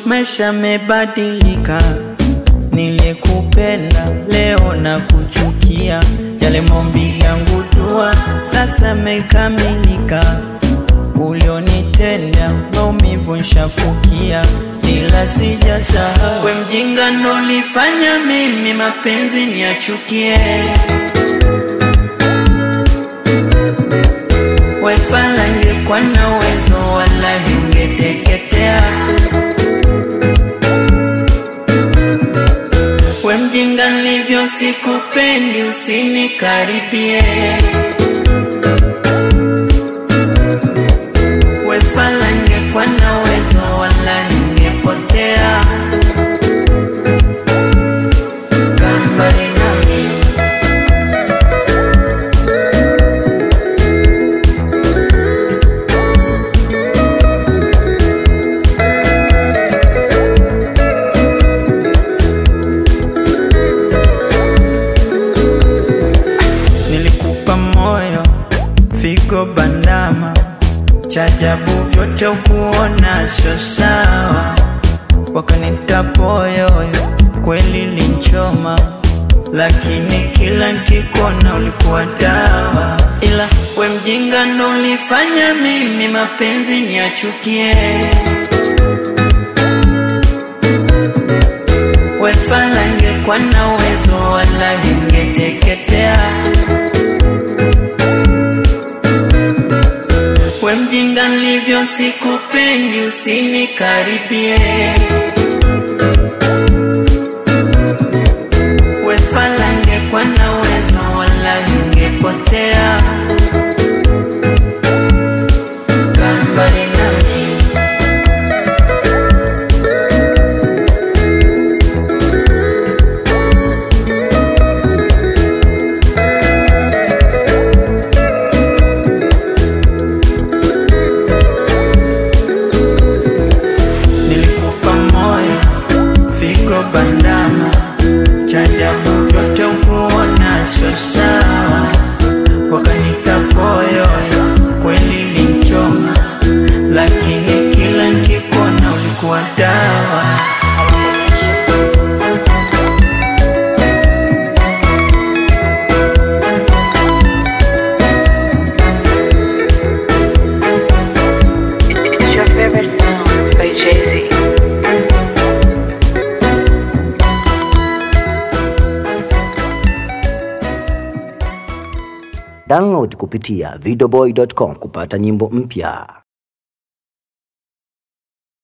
maisha mebadilika. Nilikupenda leo na kuchukia, yale maombi yangu dua sasa mekamilika. Ulionitenda maumivu nshafukia, ila sijasahau. We mjinga ndo lifanya mimi mapenzi niachukie. We fala ngekuwa na uwezo wala ungeteketea. We mjinga nilivyo sikupendi, usinikaribie. We fala ngekuwa na uwezo wala ungepotea. Kaa mbali nami. Nilikupa moyo, figo bandama, chajabu vyote ukuona sio sawa, wakanita poyoyo, kweli linchoma, lakini kila nkikona ulikuwa dawa, ila we mjinga ndo ulifanya mimi mapenzi niachukie. We fala ngekuwa na uwezo wala ingeteketea. We mjinga nilivyo sikupendi, usinikaribie. We fala ngekuwa na uwezo wala ingepotea. Kaa mbali nami. Nilikupa moyo, figo bandama, chajabu vyote ukuona sio sawa, wakanita poyoyo, kweli linchoma, lakini kila nkikuona ulikuwa dawa. It's your favorite sound by Jay Z. Download kupitia videoboy.com kupata nyimbo mpya.